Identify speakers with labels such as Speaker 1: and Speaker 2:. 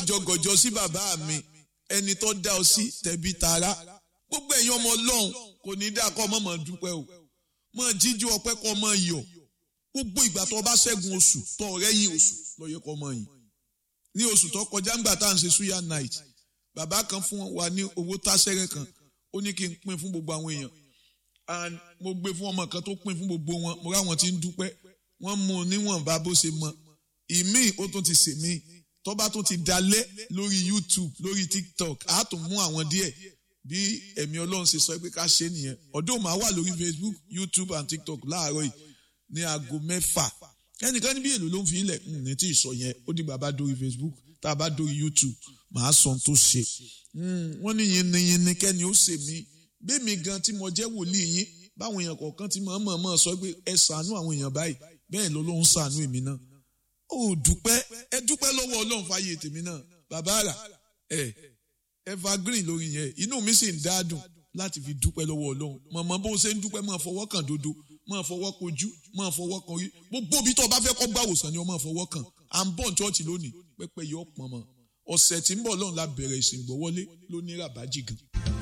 Speaker 1: gọ̀jọ̀gọ̀jọ̀ sí bàbá mi ẹni tó dá ọ sí tẹ̀bí tara gbogbo ẹ̀yin ọmọ ọlọ́run kò ní dá kọ́ mọ̀mọ́ dúpẹ́ o mọ̀ jíjú ọpẹ́ kọ́ mọ̀ yọ̀ gbogbo ìgbà tó bá ṣẹ́gun oṣù tó rẹ́yìn oṣù lọ́yẹ kọ́ mọ̀ yìí ní oṣù tó kọjá ńgbà tá à ń ṣe suya night bàbá kan fún wa ní owó táṣẹ́rẹ́ kan ó ní kí n pín fún gbogbo àwọn èèyàn and mo gbé fún ọmọ kan tó pín fún gbogbo wọn mo ráwọn tí ń dúpẹ́ wọ́n mú un níwọ̀nba bó ṣe mọ ìmíì ó tún ti sè míì tó bá tún ti dalẹ̀ lórí youtube lórí tiktok á tún mú àwọn díẹ̀ bí ẹ̀mí ọlọ́run ṣe sọ pé ká ṣe nìyẹn ọdún máa wà lórí facebook youtube and tiktok láàárọ̀ yìí ní aago mẹ́fà ẹnìkan níbi èlò ló ń fi ilẹ̀ ní tí ì sọ yẹn ó dìgbà bá dórí facebook tá a bá dórí youtube màá sọ tó ṣe wọ́n ní yinniyinni kẹ́ni ó ṣe mí bẹ́ẹ̀mi gan tí mo jẹ́ wòlíì yín báwọn èèyàn kọ̀ọ̀kan ti mọ̀ mọ̀ mọ̀ sọ pé ẹ ṣàánú àwọn èèyàn báyìí bẹ́ẹ̀ ló ló ń ṣàánú èmi náà ó dúpẹ́ ẹ dúpẹ́ lọ́wọ́ ọlọ́run fàyè tèmi náà bàbá rà ẹ evergreen lórí yẹn inú mi sì ń dádùn láti fi dúpẹ́ lọ́wọ́ ọlọ́run mọ̀mọ́ bó ṣe ń dúpẹ́ máa fọwọ́ kàn dodo máa fọwọ́ kojú máa fọwọ́ kan orí gbogbo ibi tó o bá fẹ́ kọ́ gbà wòsàn ni o máa fọwọ́ kàn à ń bọ̀ ní chọ́ọ̀chì lónìí pẹ́pẹ́ yọ pọ̀n mọ́ ọ̀sẹ̀ tí ń bọ̀ lọ́run la bẹ̀rẹ̀ ìsìn gbọ́wọ́lé lóní ràbájì gan.